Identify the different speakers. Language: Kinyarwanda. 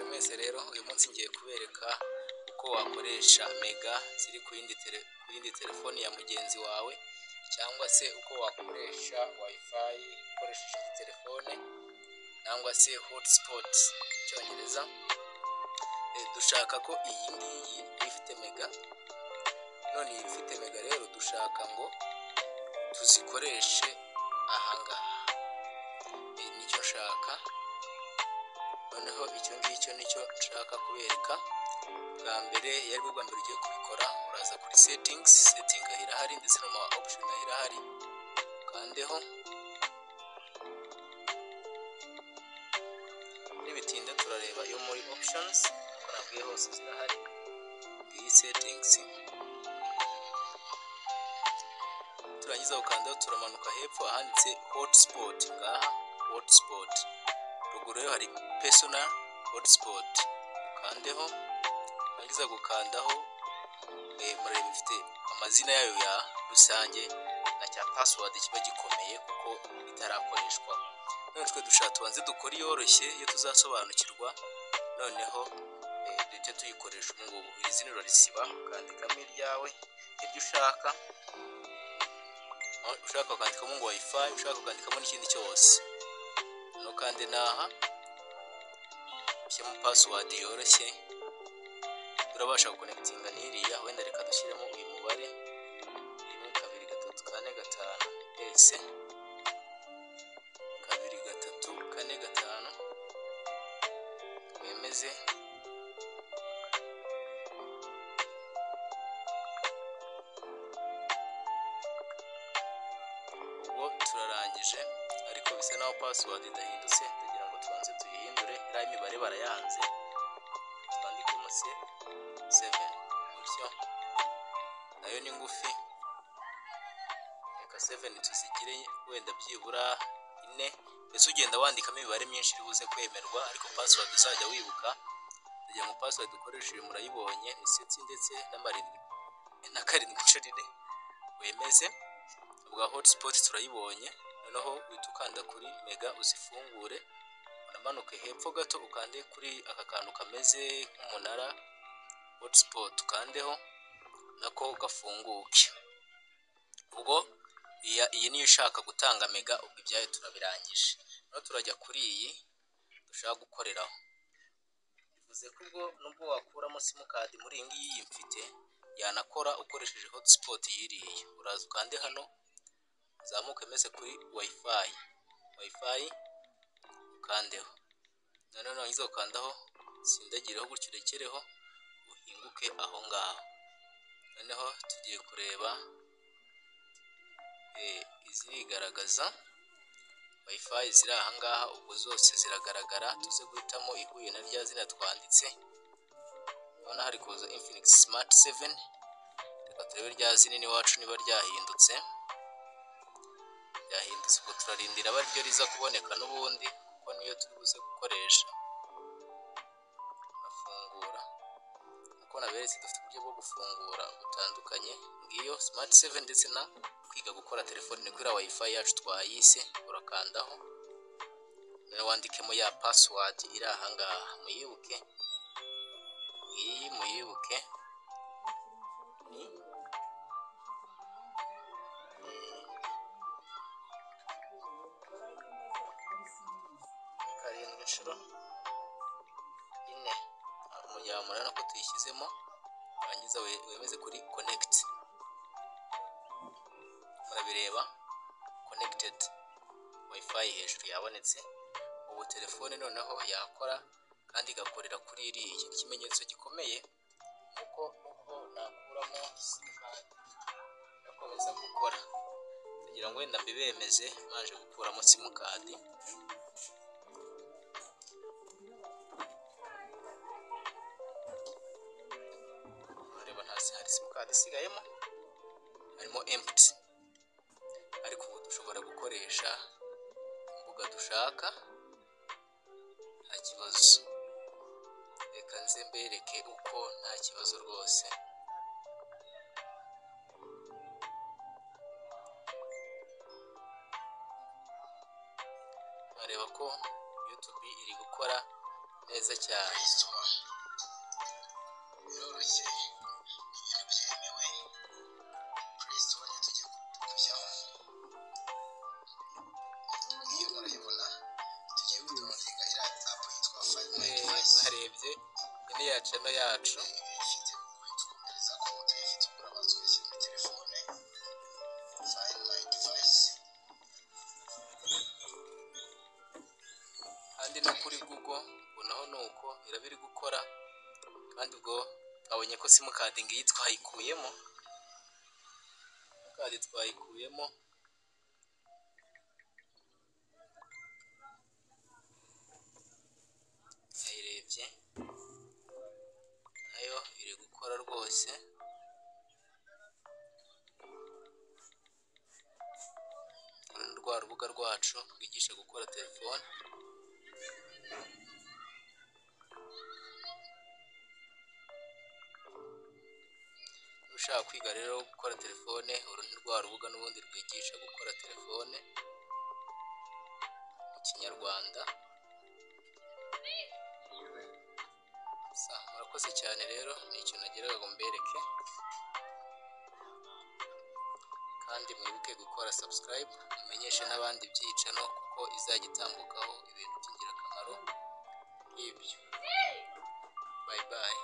Speaker 1: mwese rero uyu munsi ngiye kubereka uko wakoresha mega ziri ku yindi tele, ku yindi telefoni ya mugenzi wawe cyangwa se uko wakoresha wifi ukoresheje indi telefone cyangwa se hotspot mu cyongereza Eh, dushaka ko iyi ngiyi iba ifite mega none iyi ifite mega rero dushaka ngo tuzikoreshe ahangaha Eh, nicyo nshaka noneho icyo ngicyo nicyo nshaka kubereka bwa mbere iyo ari bwo bwa mbere ugiye kubikora uraza kuri settings setting irahari ndetse n'ama option nayo irahari ukandeho nibitinda turareba iyo muri options uko nabwiye hose zirahari iyi settings turangiza ukandaho turamanuka hepfo ahanditse hotspot ngaha hotspot ruguru yo hari personal hotspot ukandeho warangiza gukandaho eh, mureba ifite amazina yayo ya rusange na cya password kiba gikomeye kuko itarakoreshwa none twe dushaka tubanze dukore iyoroshye iyo tuzasobanukirwa noneho eh, duhite tuyikoresha ubu ngubu iri zina urarisiba ukandikamo iryawe iryo ushaka aho ushaka ukandikamo ngo wifi ushaka ukandikamo n'ikindi cyose no kandi naha ushyiramo password yoroshye turabasha gukonekitinga n'iriya wenda reka dushyiremo uyu mubare rimwe kabiri gatatu kane gatanu ese kabiri gatatu kane gatanu wemeze ubwo turarangije ariko bisa naho password idahindutse tugira ngo tubanze tuyihindure iriya imibare barayanze twandikemo se 7 gutyo nayo ni ngufi reka 7 tuzigire wenda byibura ine mbese ugenda wandikamo imibare myinshi iri buze kwemerwa ariko password uzajya wibuka kugira ngo password ukoresheje murayibonye ni seti ndetse n'amarindwi na karindwi inshuro ine wemeze ubwa hotspot turayibonye noneho uhita ukanda kuri mega uzifungure unamanuke hepfo gato ukande kuri aka kantu kameze nk'umunara hotspot ukandeho nako gafunguke ubwo iya- iyi niyo ushaka gutanga mega ubwo ibyayo turabirangije noneho turajya kuri iyi dushaka gukoreraho bivuze ko ubwo nubwo wakuramo simukadi muri iyi ngiyi iyi mfite yanakora ukoresheje hotspot yiriye uraza ukande hano uzamuke meze kuri wifi wifi ukandeho noneho narangiza ukandaho sindagireho gutyo urekereho uhinguke aho ngaho noneho tugiye kureba eh, izirigaragaza wifi ziri aha ngaha ubwo zose ziragaragara tuze guhitamo ihuye na rya zina twanditse urabona hari kuza infinix smart 7 reka turebe rya zina iwacu niba ryahindutse ryahindutse ubwo turarindira aba ryo riza kuboneka n'ubundi kuko niyo turi buze gukoresha urafungura uko naberetse dufite uburyo bwo gufungura butandukanye ngiyo smart 7 ndetse na kwiga gukora telefone ni kuriya wifi yacu twayise urakandaho nawe wandikemo ya password iri ahangaha muyibuke iyi muyibuke ni karindwi inshuro ine umujyamura nako tuyishyizemo warangiza we- wemeze kuri connect murabireba connected wifi hejuru yabonetse ubu telefone noneho yakora kandi igakorera kuri iriya ikimenyetso gikomeye ni uko nubwo nakuramo simukadi igakomeza gukora kugira ngo wenda mbibemeze maje gukuramo simukadi ureba hasi hari simukadi isigayemo harimo empty ariko ubu dushobora gukoresha imbuga dushaka nta kibazo reka nze mbereke uko nta kibazo rwose bareba ko youtube iri gukora neza cyane
Speaker 2: resitora biroroshye ibintu byemewe resitora niyo tugiye kujyaho iyo murayibona tugiye kudutunga iriya apu yitwa fayive
Speaker 1: Eh,
Speaker 2: nayiti
Speaker 1: mwarebye
Speaker 2: fayive
Speaker 1: ino yacu ino yacu
Speaker 2: ifite kutwohereza konti ifite ugura amazu yashyize muri telefone fayive nayiti fayive
Speaker 1: kandi no kuri google ubu naho ni uko iraba iri gukora kandi ubwo twabonye ko simukadi ngiyi twayikuyemo simukadi twayikuyemo nayirebye nayo iri gukora rwose Uru ni rwa rubuga rwacu rwigisha gukora telefone ushaka kwiga rero gukora telefone uru ni rwa rubuga n'ubundi rwigisha gukora telefone mu kinyarwanda sa murakoze cyane rero ni ikintu nageraga ngo mbereke kandi mwibuke gukora subscribe mumenyeshe n'abandi ibyicano kuko izajya itambukaho ibintu by'ingirakamaro nk'ibyo bye bye